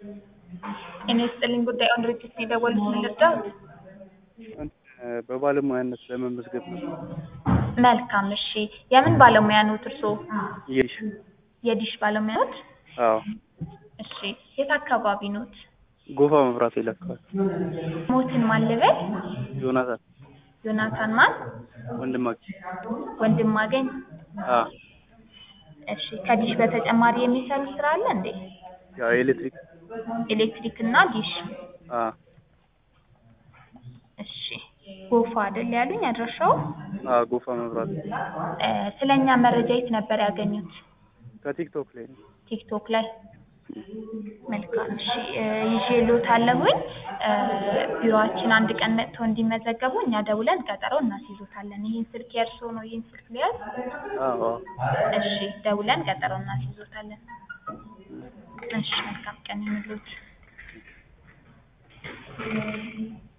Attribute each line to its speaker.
Speaker 1: እኔ ስጥልኝ ጉዳይ ኦን ድርጅት ነው የደወሉት ምን ልርዳዎት?
Speaker 2: በባለሙያነት ለመመዝገብ ነው።
Speaker 1: መልካም እሺ የምን ባለሙያ ኖት እርስዎ?
Speaker 2: የዲሽ
Speaker 1: የዲሽ ባለሙያ ኖት?
Speaker 2: አዎ
Speaker 1: እሺ የት አካባቢ ኖት?
Speaker 2: ጎፋ መብራት ይለካል።
Speaker 1: ሞትን ማን ልበል?
Speaker 2: ዮናታን
Speaker 1: ዮናታን ማን?
Speaker 2: ወንድማችን
Speaker 1: ወንድማገኝ
Speaker 2: አ
Speaker 1: እሺ ከዲሽ በተጨማሪ የሚሰሩት ስራ አለ እንዴ?
Speaker 2: ያው ኤሌክትሪክ
Speaker 1: ኤሌክትሪክ እና ዲሽ
Speaker 2: አ
Speaker 1: እሺ ጎፋ አይደል ያሉኝ አድራሻው?
Speaker 2: አ ጎፋ መብራት
Speaker 1: እ ስለኛ መረጃ የት ነበር ያገኙት?
Speaker 2: ከቲክቶክ ላይ ነው።
Speaker 1: ቲክቶክ ላይ መልካም እሺ እ ይዤልዎታለሁኝ እ ቢሮአችን አንድ ቀን መጥተው እንዲመዘገቡ እኛ ደውለን ቀጠሮ እናስይዞታለን። ይህን ስልክ የእርስዎ ነው? ይህን ስልክ ልያዝ?
Speaker 2: አዎ
Speaker 1: እሺ ደውለን ቀጠሮ እናስይዞታለን። እሺ መልካም ቀን ይሁንልዎት።